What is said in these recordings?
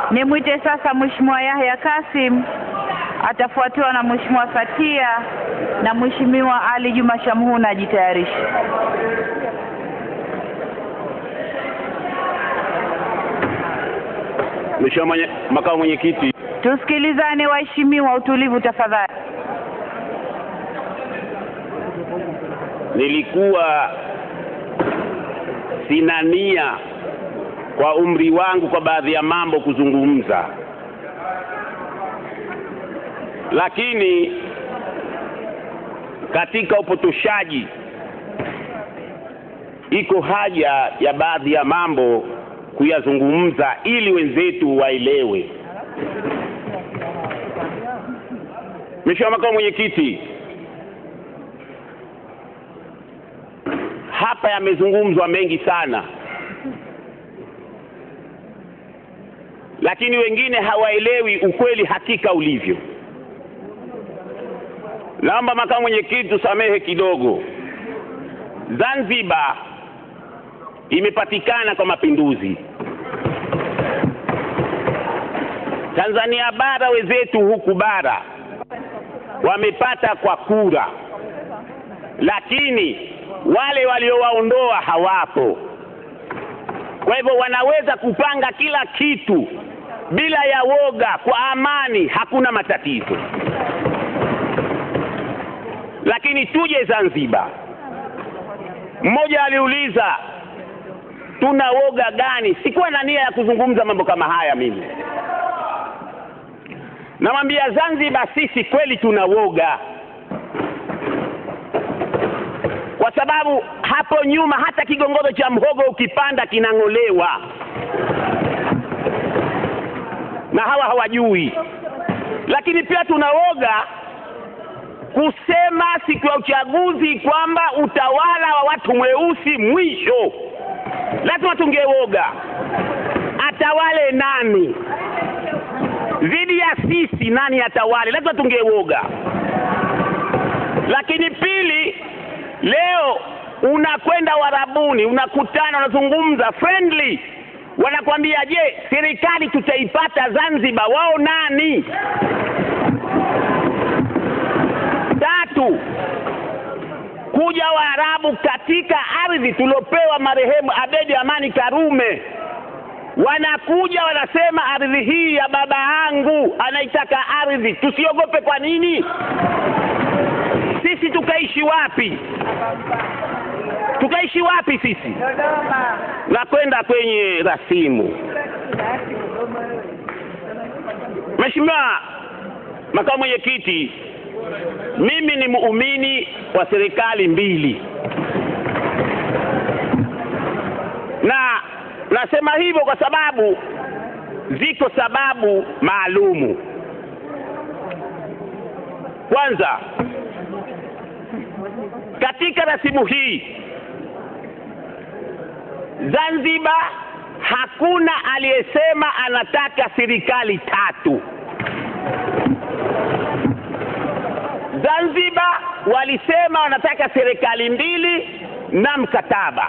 Nimwite sasa Mheshimiwa Yahya Kasim, atafuatiwa na Mheshimiwa Fatia na Mheshimiwa Ali Juma Shamhuna ajitayarishe. Mheshimiwa mwenye, makamu mwenyekiti, Tusikilizane waheshimiwa, utulivu tafadhali. nilikuwa sina nia kwa umri wangu kwa baadhi ya mambo kuzungumza, lakini katika upotoshaji iko haja ya baadhi ya mambo kuyazungumza ili wenzetu waelewe. Mheshimiwa makamu mwenyekiti, hapa yamezungumzwa mengi sana, lakini wengine hawaelewi ukweli hakika ulivyo. Naomba makamu mwenyekiti tusamehe kidogo. Zanzibar imepatikana kwa mapinduzi. Tanzania bara wenzetu huku bara wamepata kwa kura, lakini wale waliowaondoa hawapo. Kwa hivyo wanaweza kupanga kila kitu bila ya woga, kwa amani, hakuna matatizo. Lakini tuje Zanzibar, mmoja aliuliza tuna woga gani? Sikuwa na nia ya kuzungumza mambo kama haya mimi. Namwambia Zanzibar, sisi kweli tuna woga, kwa sababu hapo nyuma hata kigongozo cha mhogo ukipanda kinang'olewa, na hawa hawajui. Lakini pia tuna woga kusema siku ya uchaguzi kwamba utawala wa watu mweusi mwisho. Lazima tungewoga, atawale nani dhidi ya sisi? Nani atawale? Lazima tungewoga. Lakini pili, leo unakwenda Warabuni, unakutana, unazungumza friendly, wanakwambia je, serikali tutaipata Zanzibar? Wao nani? Tatu, kuja Waarabu katika ardhi tuliopewa marehemu Abedi Amani Karume, wanakuja wanasema ardhi hii ya baba yangu, anaitaka ardhi. Tusiogope kwa nini? Sisi tukaishi wapi? Tukaishi wapi sisi? Na kwenda kwenye rasimu. Mheshimiwa makamu mwenyekiti, mimi ni muumini wa serikali mbili, na nasema hivyo kwa sababu ziko sababu maalumu. Kwanza, katika rasimu hii Zanzibar hakuna aliyesema anataka serikali tatu. Zanzibar walisema wanataka serikali mbili na mkataba,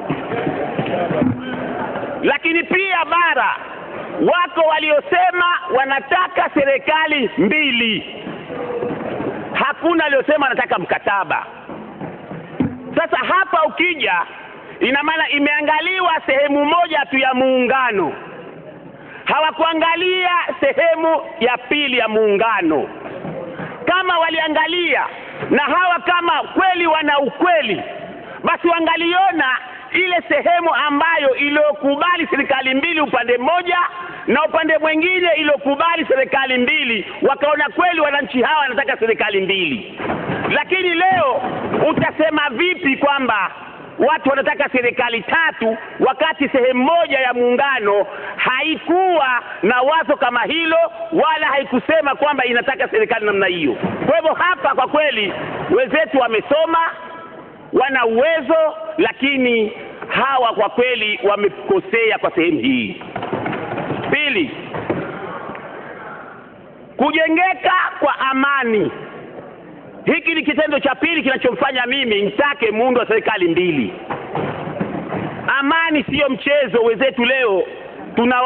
lakini pia bara wako waliosema wanataka serikali mbili, hakuna aliyosema wanataka mkataba. Sasa hapa ukija, ina maana imeangaliwa sehemu moja tu ya muungano, hawakuangalia sehemu ya pili ya muungano kama waliangalia na hawa kama kweli wana ukweli, basi wangaliona ile sehemu ambayo iliyokubali serikali mbili upande mmoja na upande mwingine iliyokubali serikali mbili, wakaona kweli wananchi hawa wanataka serikali mbili. Lakini leo utasema vipi kwamba watu wanataka serikali tatu wakati sehemu moja ya muungano haikuwa na wazo kama hilo wala haikusema kwamba inataka serikali namna hiyo. Kwa hivyo hapa kwa kweli wenzetu wamesoma, wana uwezo, lakini hawa kwa kweli wamekosea kwa sehemu hii. Pili, kujengeka kwa amani hiki ni kitendo cha pili kinachomfanya mimi nitake muundo wa serikali mbili. Amani siyo mchezo. Wenzetu leo tunawaona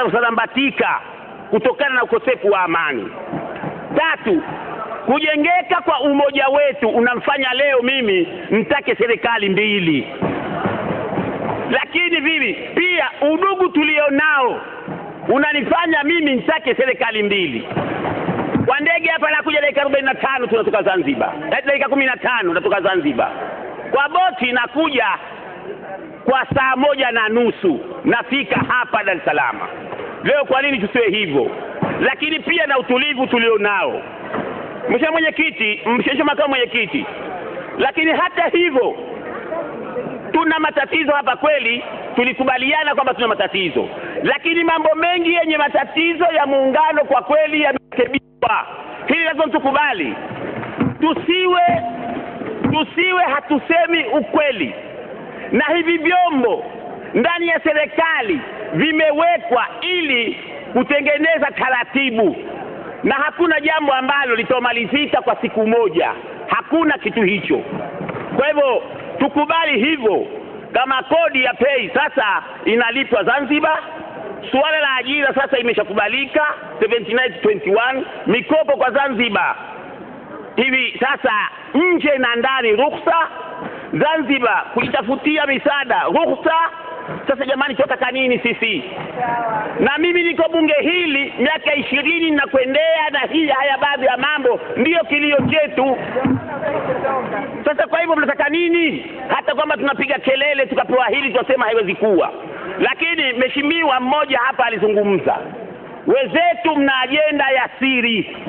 unaosambatika kutokana na ukosefu wa amani. Tatu, kujengeka kwa umoja wetu unamfanya leo mimi mtake serikali mbili, lakini vivi pia udugu tulionao unanifanya mimi nitake serikali mbili. Kwa ndege hapa nakuja dakika arobaini na tano tunatoka Zanzibar, dakika kumi na tano natoka Zanzibar. Kwa boti nakuja kwa saa moja na nusu nafika hapa Dar es Salaam. Leo kwa nini tusiwe hivyo? Lakini pia na utulivu tulionao, mheshimiwa mwenyekiti, mheshimiwa makamu mwenyekiti, lakini hata hivyo tuna matatizo hapa kweli, tulikubaliana kwamba tuna matatizo, lakini mambo mengi yenye matatizo ya muungano kwa kweli yamerekebishwa. Hili lazima tukubali, tusiwe tusiwe hatusemi ukweli, na hivi vyombo ndani ya serikali vimewekwa ili kutengeneza taratibu, na hakuna jambo ambalo litomalizika kwa siku moja, hakuna kitu hicho. Kwa hivyo tukubali hivyo, kama kodi ya pei sasa inalipwa Zanzibar, suala la ajira sasa imeshakubalika 7921 mikopo kwa Zanzibar hivi sasa nje na ndani ruhusa, Zanzibar kujitafutia misaada ruhusa. Sasa jamani, tunataka nini sisi? Na mimi niko bunge hili miaka ishirini na kuendea, na hii haya baadhi ya mambo ndiyo kilio chetu. Sasa kwa hivyo mnataka nini? Hata kwamba tunapiga kelele tukapewa hili tunasema haiwezi kuwa, lakini mheshimiwa mmoja hapa alizungumza, wenzetu mna ajenda ya siri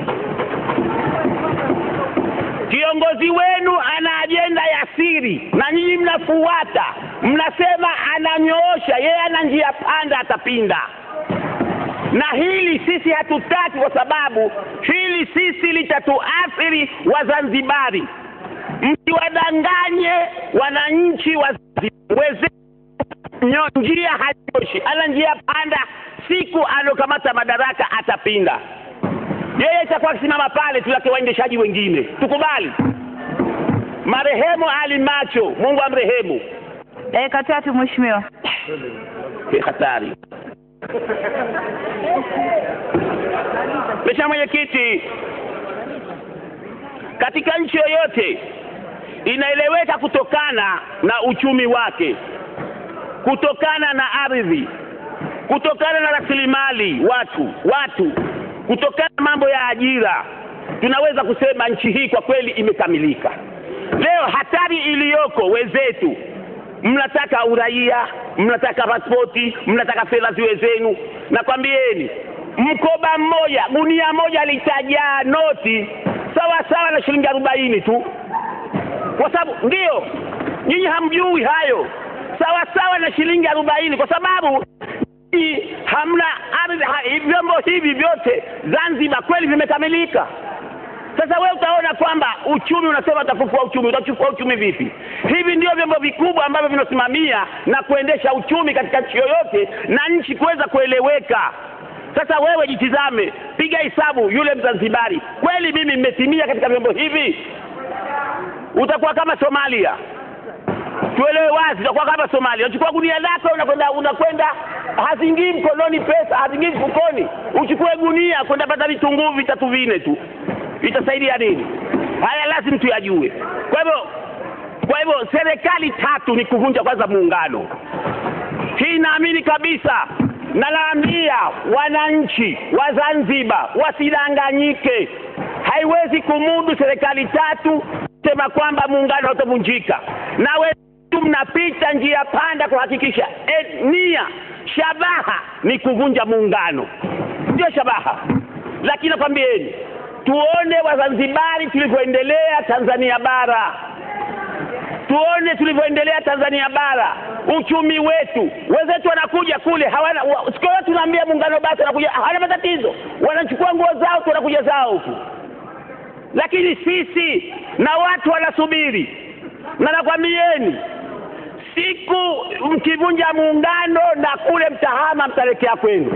kiongozi wenu ana ajenda ya siri na nyinyi mnafuata, mnasema ananyoosha, yeye ana njia panda, atapinda. Na hili sisi hatutaki, kwa sababu hili sisi litatuathiri Wazanzibari. Msiwadanganye wananchi wa Zanzibar, wenzetu njia hanyoshi, ana njia panda. Siku alokamata madaraka atapinda yeye itakuwa akisimama pale tu, yake waendeshaji wengine. Tukubali. Marehemu Ali Macho, Mungu amrehemu. Dakika tatu mheshimiwa. Ni hatari. Mheshimiwa Mwenyekiti, katika nchi yoyote inaeleweka kutokana na uchumi wake, kutokana na ardhi, kutokana na rasilimali watu watu kutokana na mambo ya ajira, tunaweza kusema nchi hii kwa kweli imekamilika. Leo hatari iliyoko, wenzetu mnataka uraia, mnataka pasipoti, mnataka fedha ziwe zenu. Nakwambieni, mkoba mmoja, gunia moja litajaa noti sawa sawa na shilingi arobaini tu, kwa sababu ndio nyinyi hamjui hayo, sawa sawa na shilingi arobaini kwa sababu hii hamna ardhi ha, vyombo hivi vyote Zanzibar kweli vimekamilika. Sasa wewe utaona kwamba uchumi unasema utafufua uchumi, utachukua uchumi vipi? Hivi ndio vyombo vikubwa ambavyo vinasimamia na kuendesha uchumi katika nchi yoyote na nchi kuweza kueleweka. Sasa wewe jitizame, piga hesabu, yule Mzanzibari, kweli mimi nimetimia katika vyombo hivi? Utakuwa kama Somalia tuelewe wazi, utakuwa kama Somalia. Unachukua gunia lako unakwenda unakwenda, hazingii mkononi pesa, hazingii mfukoni. Uchukue gunia kwenda pata vitunguu vitatu vinne tu, itasaidia nini? Haya lazima tuyajue. Kwa hivyo kwa hivyo serikali tatu ni kuvunja kwanza muungano. Hii naamini kabisa, nalaambia wananchi wa Zanzibar wasidanganyike, haiwezi kumudu serikali tatu sema kwamba muungano hautavunjika na wetu mnapita njia panda kuhakikisha e, nia shabaha ni kuvunja muungano, ndio shabaha. Lakini nakwambieni, tuone Wazanzibari tulivyoendelea Tanzania bara, tuone tulivyoendelea Tanzania bara, uchumi wetu. Wenzetu wanakuja kule hawana siku yote, tunaambia muungano basi, wanakuja hawana matatizo, wanachukua nguo zao tu wanakuja zao huku lakini sisi na watu wanasubiri, na nakwambieni, siku mkivunja muungano na kule mtahama, mtaelekea kwenu.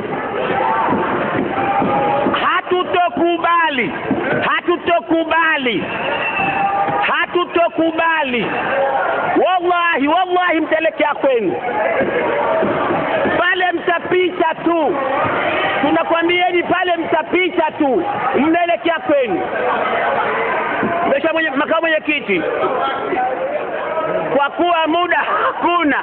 Hatutokubali, hatutokubali, hatutokubali. Wallahi, wallahi, mtaelekea kwenu pale, mtapita tu tunakwambieni pale mtapita tu, mnaelekea kwenu. Mheshimiwa mwenye, makamu mwenyekiti, kwa kuwa muda hakuna,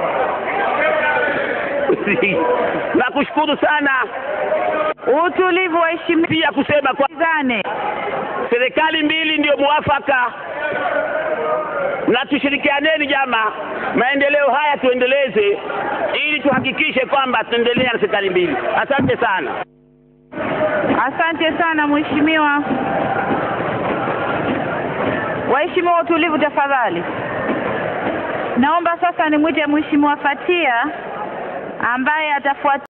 nakushukuru sana Utulivu waheshimiwa. pia kusema kwa Zane. serikali mbili ndio muafaka, na tushirikianeni jama, maendeleo haya tuendeleze, ili tuhakikishe kwamba tuendelea na serikali mbili. Asante sana. Asante sana mheshimiwa. Waheshimiwa, utulivu tafadhali. Naomba sasa nimwite mheshimiwa Fatia ambaye atafuata